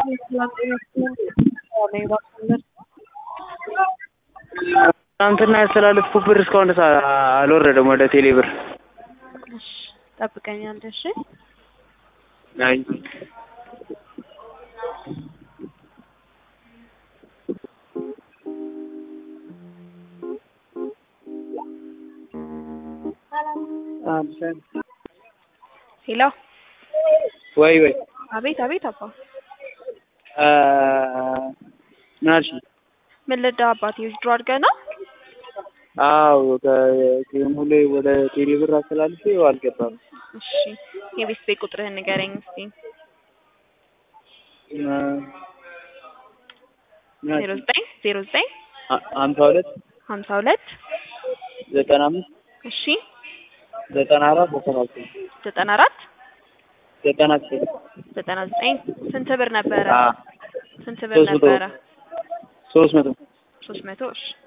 ትናንትና ያስተላለፍኩት ብር እስካሁን ድረስ አልወረደም ወደ ቴሌ ብር። እሺ ጠብቀኝ አንዴ እሺ። አይ ሄሎ ወይ ወይ አቤት አቤት አባ አ ምን አልሽኝ? ምን ልዳ አባቴ ዊዝድሮ አድርገህ ነው? አዎ ከቴሌ ላይ ወደ ቴሌ ብር አስተላልፌው አልገባም። እሺ የቤት ቤት ቁጥርህን ንገረኝ እስቲ። ዜሮ ዘጠኝ ዜሮ ዘጠኝ ሀምሳ ሁለት ሀምሳ ሁለት ዘጠና አምስት እሺ ዘጠና አራት ዘጠና ዘጠኝ ዘጠና አራት ዘጠና ዘጠኝ ዘጠና ዘጠኝ ስንት ብር ነበረ? አ ስንት ብር ሶስት መቶ ነበረ? ሶስት መቶ ሶስት መቶ እሺ